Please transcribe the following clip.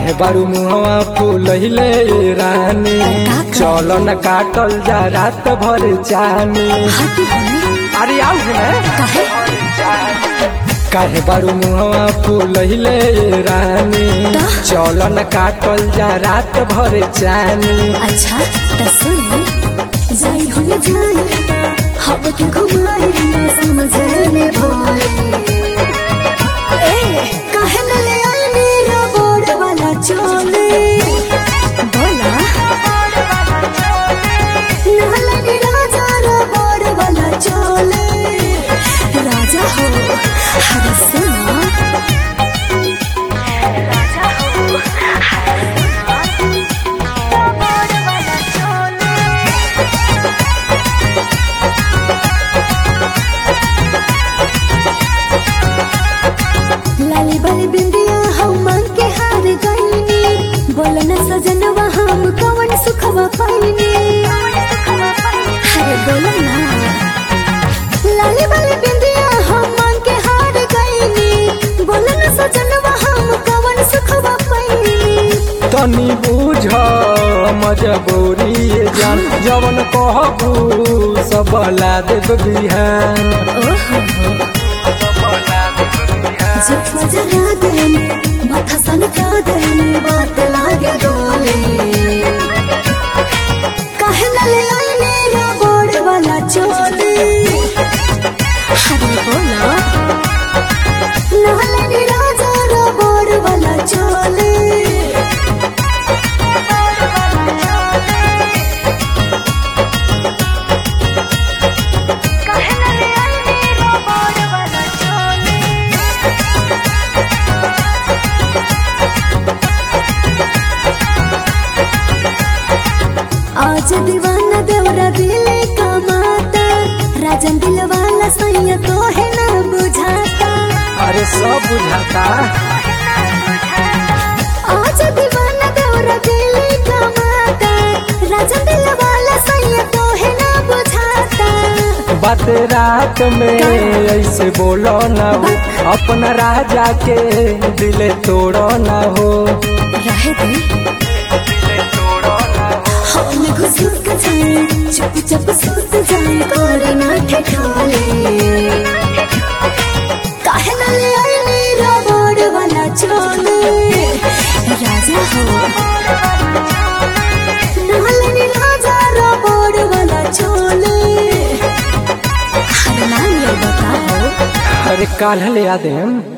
काहे बारू मुहवा फूलहिले रानी चल न काटल जा रात भर जानी हटी हनी अरे आओ है काहे काहे बारू मुहवा फूलहिले रानी चल न काटल जा रात भर जानी अच्छा त सुन जाई हो न जाई हब के घुमाई ना समझ में भोले ए काहे न ले आई मेरा बोर्ड वाला चोले बोला नाला नी राजा रा बोर्ड वाला चोले राजा हो हर सुना राजा हो हर सुना बोर्ड वाला चोले लाली बाली बिंदिया हम मांग के हार गईनी बोल न सजनवा हम कवन सुखवा पाईनी अरे बोलो ना लाली बाली बिंदिया हम मांग के हार गईनी बोल न सजनवा हम कवन सुखवा पाईनी तनी बुझ मजबूरी ये जान जवन कहबू सब ला देब बिहान ओहो जब जरा देन माथा सनका देन बात लागे डोले काहे न ले आई मेरा बोर्ड वाला चोले अरे बोला नाले नी राजा रा बोर्ड वाला चोले काहे न ले आई मेरा बोर्ड वाला चोले आज दीवाना देवरा दिले का माता राजन दिल वाला सैया तो है ना बुझाता अरे सब बुझाता आज दीवाना देवरा दिले का माता राजन दिल वाला सैया तो है ना बुझाता बात रात में ऐसे बोलो ना हो अपना राजा के दिले तोड़ो ना हो रहे दे हमने घुसूर का जाए चुप चुप सूत जाए कोरे ना ठिठोले काहे ना ले आई मेरा बोर्ड वाला चोले राजा हो नाले नी राजा रा बोर्ड वाला चोले हर नाम ये बताओ अरे काल ले आ देम